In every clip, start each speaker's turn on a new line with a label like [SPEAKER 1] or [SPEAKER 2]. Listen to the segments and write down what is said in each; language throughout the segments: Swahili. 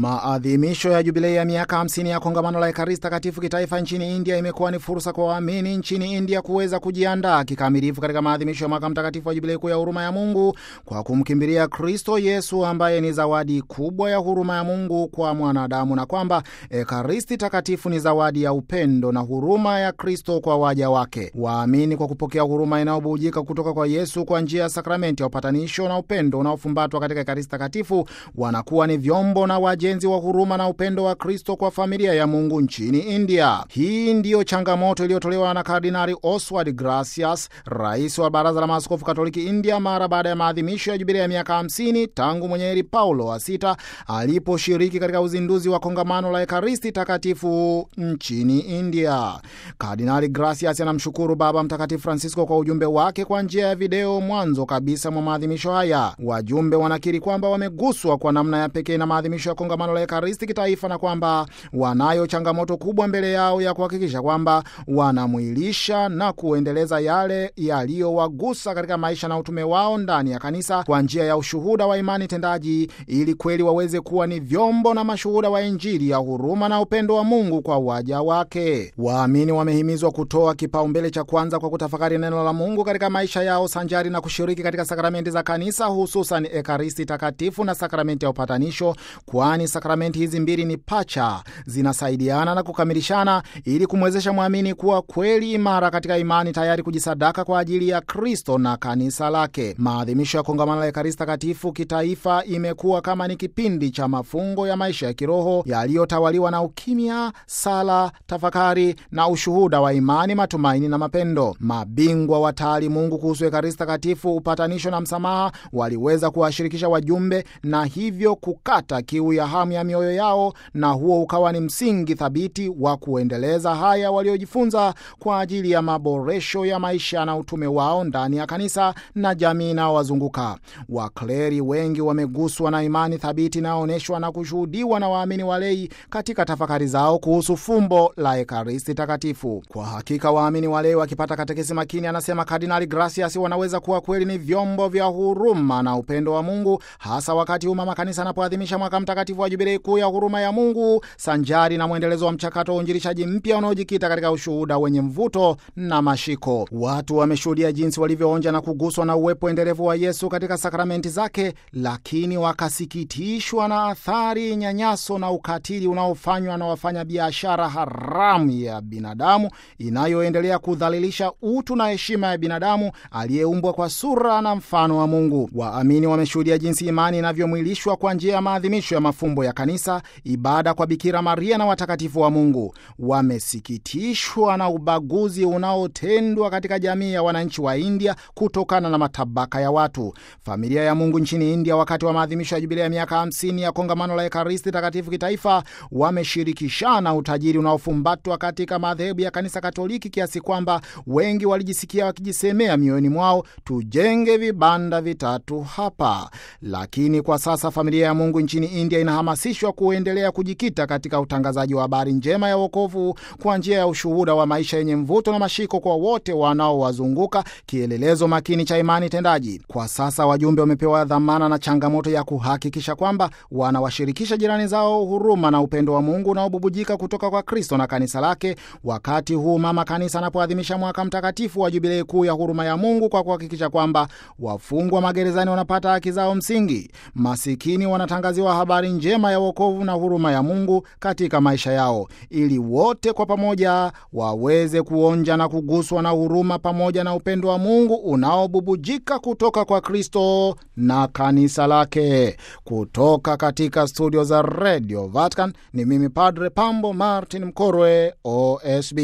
[SPEAKER 1] Maadhimisho ya jubilei ya miaka 50 ya kongamano la Ekaristi Takatifu kitaifa nchini India imekuwa ni fursa kwa waamini nchini India kuweza kujiandaa kikamilifu katika maadhimisho ya mwaka mtakatifu wa jubilei kuu ya huruma ya Mungu kwa kumkimbilia Kristo Yesu ambaye ni zawadi kubwa ya huruma ya Mungu kwa mwanadamu, na kwamba Ekaristi Takatifu ni zawadi ya upendo na huruma ya Kristo kwa waja wake. Waamini kwa kupokea huruma inayobujika kutoka kwa Yesu kwa njia ya sakramenti ya upatanisho na upendo unaofumbatwa katika Ekaristi Takatifu wanakuwa ni vyombo na wajenzi wa huruma na upendo wa Kristo kwa familia ya Mungu nchini India. Hii ndiyo changamoto iliyotolewa na Kardinali Oswald Gracias, rais wa Baraza la Maaskofu Katoliki India, mara baada ya maadhimisho ya jubilia ya miaka 50 tangu mwenye heri Paulo wa sita aliposhiriki katika uzinduzi wa kongamano la Ekaristi Takatifu nchini India. Kardinali Gracias anamshukuru Baba Mtakatifu Francisco kwa ujumbe wake kwa njia ya video mwanzo kabisa mwa maadhimisho haya. Wajumbe wanakiri kwamba wameguswa kwa namna ya pekee na maadhimisho ya kongamano la Ekaristi kitaifa na kwamba wanayo changamoto kubwa mbele yao ya kuhakikisha kwamba wanamwilisha na kuendeleza yale yaliyowagusa katika maisha na utume wao ndani ya kanisa kwa njia ya ushuhuda wa imani tendaji, ili kweli waweze kuwa ni vyombo na mashuhuda wa Injili ya huruma na upendo wa Mungu kwa waja wake. Waamini wamehimizwa kutoa kipaumbele cha kwanza kwa kutafakari neno la Mungu katika maisha yao sanjari na kushiriki katika sakramenti za kanisa, hususan Ekaristi Takatifu na sakramenti ya upatanisho, kwani sakramenti hizi mbili ni pacha, zinasaidiana na kukamilishana ili kumwezesha mwamini kuwa kweli imara katika imani, tayari kujisadaka kwa ajili ya Kristo na kanisa lake. Maadhimisho ya kongamano la Ekaristi Takatifu kitaifa imekuwa kama ni kipindi cha mafungo ya maisha ya kiroho yaliyotawaliwa na ukimya, sala, tafakari na ushuhuda wa imani, matumaini na mapendo. Mabingwa wa taalimungu kuhusu Ekaristi Takatifu, upatanisho na msamaha waliweza kuwashirikisha wajumbe na hivyo kukata kiu ya hamu ya mioyo yao, na huo ukawa ni msingi thabiti wa kuendeleza haya waliojifunza kwa ajili ya maboresho ya maisha na utume wao ndani ya kanisa na jamii inayowazunguka. Wakleri wengi wameguswa na imani thabiti inayoonyeshwa na kushuhudiwa na waamini walei katika tafakari zao kuhusu fumbo la Ekaristi Takatifu. Kwa hakika waamini walei wakipata katekesi makini, anasema Kardinali Gracias, wanaweza kuwa kweli ni vyombo vya huruma na upendo wa Mungu, hasa wakati huu mama kanisa anapoadhimisha mwaka mtakatifu wa jubilei kuu ya huruma ya Mungu, sanjari na mwendelezo wa mchakato wa uinjilishaji mpya unaojikita katika ushuhuda wenye mvuto na mashiko. Watu wameshuhudia jinsi walivyoonja na kuguswa na uwepo endelevu wa Yesu katika sakramenti zake, lakini wakasikitishwa na athari, nyanyaso na ukatili unaofanywa na wafanyabiashara haramu ya binadamu, inayoendelea kudhalilisha utu na heshima ya binadamu aliyeumbwa kwa sura na mfano wa Mungu. Waamini wameshuhudia jinsi imani inavyomwilishwa kwa njia ya maadhimisho ya mafumbo ya kanisa, ibada kwa Bikira Maria na watakatifu wa Mungu. Wamesikitishwa na ubaguzi unaotendwa katika jamii ya wananchi wa India kutokana na matabaka ya watu. Familia ya Mungu nchini India, wakati wa maadhimisho ya jubilia ya miaka 50 ya kongamano la Ekaristi Takatifu kitaifa, wameshirikishana utajiri unaofumbatwa katika madhehebu ya kanisa Katoliki kiasi kwamba wengi walijisikia wakijisemea mioyoni mwao, tujenge vibanda vitatu hapa. Lakini kwa sasa familia ya Mungu nchini India inahamasishwa kuendelea kujikita katika utangazaji wa habari njema ya wokovu kwa njia ya ushuhuda wa maisha yenye mvuto na mashiko kwa wote wanaowazunguka, kielelezo makini cha imani tendaji. Kwa sasa wajumbe wamepewa dhamana na changamoto ya kuhakikisha kwamba wanawashirikisha jirani zao huruma na upendo wa Mungu unaobubujika kutoka kwa Kristo na kanisa lake, wakati huu mama kanisa anapoadhimisha mwaka mtakatifu wa jubilei kuu ya huruma ya Mungu, kwa kuhakikisha kwamba wafungwa magerezani wanapata haki zao msingi, masikini wanatangaziwa habari njema ya wokovu na huruma ya Mungu katika maisha yao, ili wote kwa pamoja waweze kuonja na kuguswa na huruma pamoja na upendo wa Mungu unaobubujika kutoka kwa Kristo na kanisa lake. Kutoka katika studio za Radio Vatican ni mimi Padre Pambo Martin Mkorwe, OSB.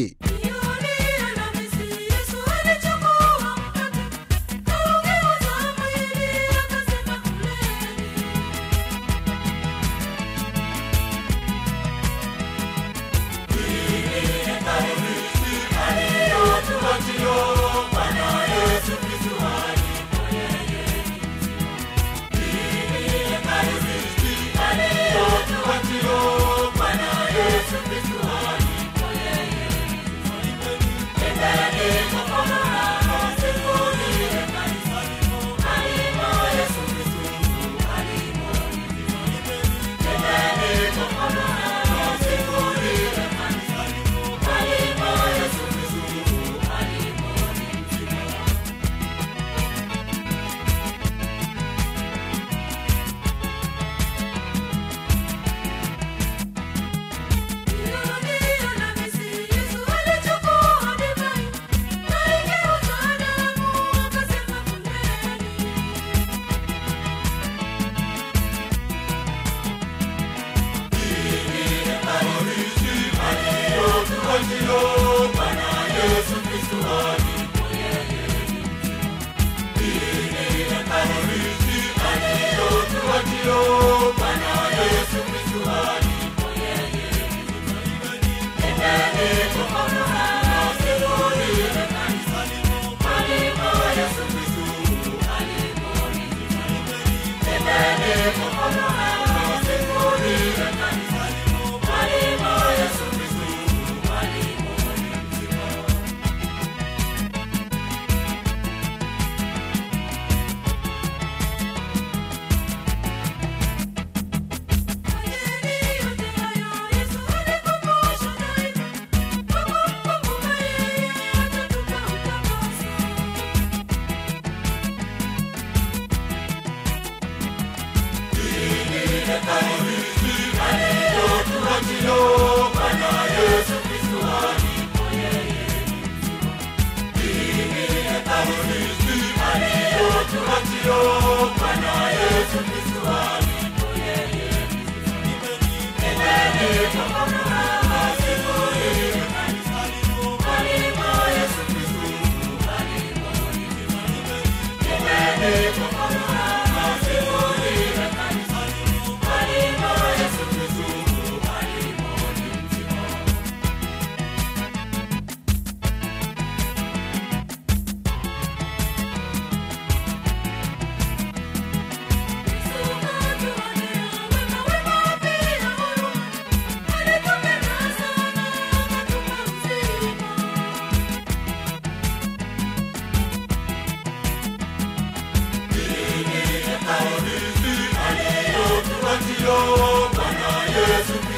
[SPEAKER 2] aliyotuachio Bwana Yesu Kristo alipo yeye ni mzima. Hii ni ekaristi aliyotuachio Bwana Yesu Kristo alipo yeye ni mzima. Nipeni mkono nasibuni kanisani alipo Yesu Kristo alipo ni mzima. Nipeni mkono nasibuni kanisani alipo Yesu Kristo alipo ni mzima. aliyotuachio Bwana Yesu Kristo alipo yeye ni mzima. Hii ni ekaristi aliyotuachio Bwana Yesu Kristo alipo yeye ni mzima. Nipeni mkono nasibuni kanisani alipo Yesu Kristo alipo ni mzima. Nipeni mkono nasibuni kanisani alipo Yesu Kristo alipo ni mzima. aliyotuachio Bwana Yesu